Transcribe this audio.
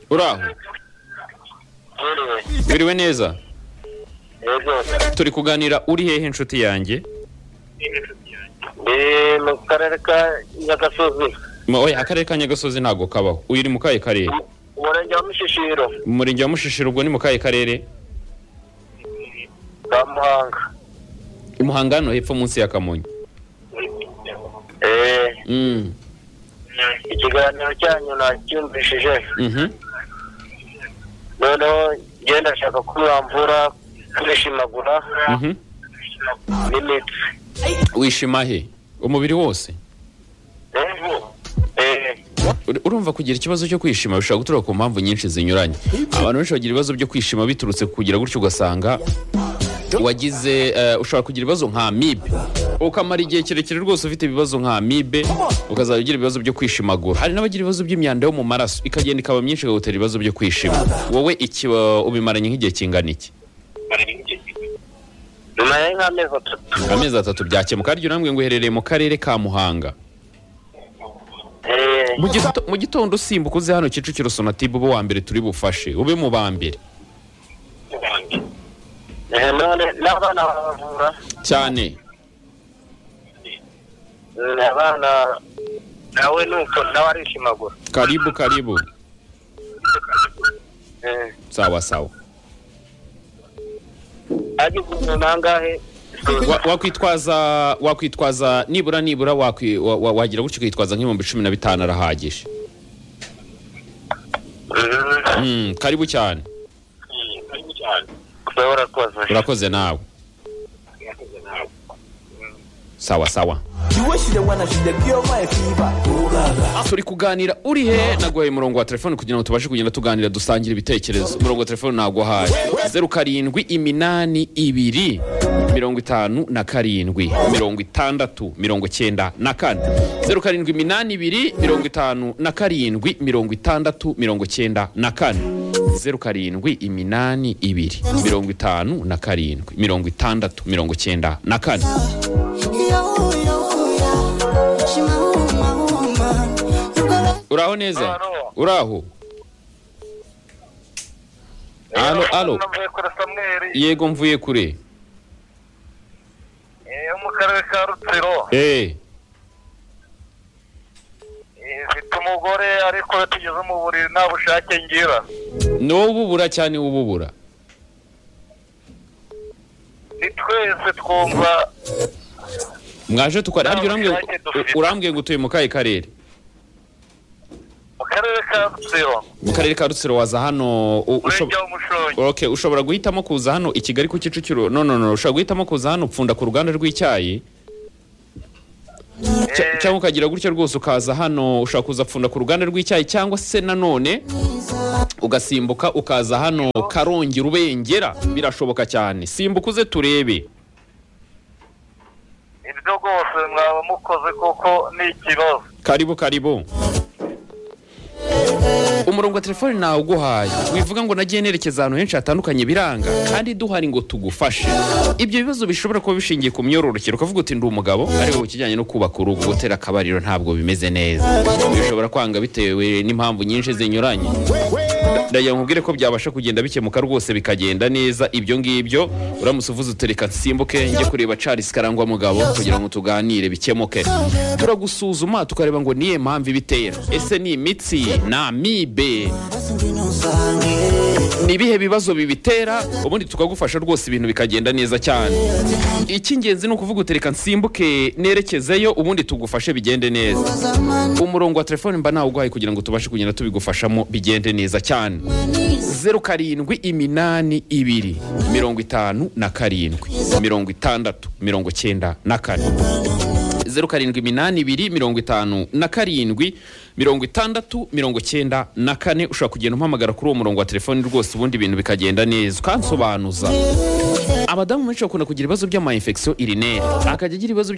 uraho wiriwe neza turi kuganira uri hehe inshuti yanjye ni mu karere ka nyagasozi Ma- oya akarere ka nyagasozi ntabwo kabaho uyu uri mu kahe karere umurenge wa mushishiro mu murenge wa mushishiro ubwo ni mu kahe karere ka muhanga i muhanga hano hepfo munsi ya kamonyi Eh, Mm, ikiganiro cyanyu nacyumvishije mhm. noneho njye ndashaka ko mwamvura kwishimagura Mhm. n'imitsi wishima he umubiri wose Eh, Ur- urumva kugira ikibazo cyo kwishima bishobora guturuka ku mpamvu nyinshi zinyuranye abantu benshi bagira ibibazo byo kwishima biturutse ku kugira gutyo ugasanga wagize eh, ushobora kugira ibibazo nka amibe ukamara igihe kirekire rwose ufite ibibazo nka amibe ukazajya ugira ibibazo byo kwishimagura hari n'abagira ibibazo by'imyanda yo mu maraso ikagenda ikaba myinshi ikagutera ibibazo byo kwishima wowe iki wa- ubimaranye nk'igihe kingana iki naye nk'amezi atatu amezi atatu byakemuka harya urambwe ngo uherereye mu karere ka muhanga Eh, Mu gito- mu gitondo usimbuka uze hano kicukiro sonatube ube uwa mbere turi bufashe ube mu ba mbere eh, none n'abana baravura cyane Mm, abana nawe nuko nawe arishimagura karibu karibu Eh, sawa sawa agize umuntu angahe Wa- wakwitwaza wakwitwaza nibura nibura wakwi- wa- wa- wagira gutyo ukitwaza nk'ibihumbi cumi na bitanu arahagije Mm, Mm, karibu cyane wewe urakoze urakoze nawe sawa sawa turi kuganira uri he naguhaye umurongo wa telefone kugira ngo tubashe kugenda tuganira dusangira ibitekerezo umurongo wa telefone naguhaye zeru karindwi iminani ibiri mirongo itanu na karindwi mirongo itandatu mirongo cyenda na kane zeru karindwi iminani ibiri mirongo itanu na karindwi mirongo itandatu mirongo cyenda na kane zeru karindwi iminani ibiri mirongo itanu na karindwi mirongo itandatu mirongo cyenda na kane uraho neza Alo. uraho alo alo navuye kuri samweri yego mvuye kure eh, yo mu karere ka rutsiro eh Eh, mfite umugore ariko iyo tugeze mu buriri nta bushake ngira n'ububura cyane ububura ni twese twumva mwaje tukora harya urambwiye ngo- Nta bushake dufite. urambwiye ngo utuye mu kahe karere mu karere ka rutsiro mu karere ka rutsiro waza hano u- ushob- umurenge wa mushongi okay ushobora guhitamo kuza hano i kigali ku kicukiro no no no ushobora guhitamo kuza hano upfunda ku ruganda rw'icyayi Cya- Eh. cyangwa ukagira gutyo rwose ukaza hano ushobora kuza pfunda ku ruganda rw'icyayi cyangwa se nanone ugasimbuka ukaza hano karongi rubengera birashoboka cyane simbuka uze turebe ibyo rwose mwaba mukoze kuko ni ikibazo karibu karibu umurongo wa telefone nawe uguhaye wivuga ngo nagiye nerekeza ahantu henshi hatandukanye biranga kandi duhari ngo tugufashe ibyo bibazo bishobora kuba bishingiye ku myororokere ukavuga uti ndi umugabo ariko ku kijyanye no kubaka urugo gutera akabariro ntabwo bimeze neza bishobora kwanga bitewe n'impamvu nyinshi zinyuranye ndagira ngo nkubwire ko byabasha kugenda bikemuka rwose bikagenda neza ibyo ngibyo uramutse uvuze utereka nsimbuke njye kureba Charles Karangwa mugabo kugira ngo tuganire bikemuke turagusuzuma tukareba ngo niye mpamvu ibitera ese ni imitsi ni amibe ni ibihe bibazo bibitera ubundi tukagufasha rwose ibintu bikagenda neza cyane icy'ingenzi ni ukuvuga utereka nsimbuke nerekezeyo ubundi tugufashe bigende neza umurongo wa telefone mba nawuguhaye kugira ngo tubashe kugenda tubigufashamo bigende neza cyane zeru karindwi iminani ibiri mirongo itanu na karindwi mirongo itandatu mirongo cyenda na kane zeru karindwi iminani ibiri mirongo itanu na karindwi mirongo itandatu mirongo cyenda na kane ushobora kugenda umpamagara kuri uwo murongo wa telefoni rwose ubundi ibintu bikagenda neza ukansobanuza abadamu benshi bakunda kugira ibibazo by'amayinfekisiyo irineri akajya agira ibibazo byo-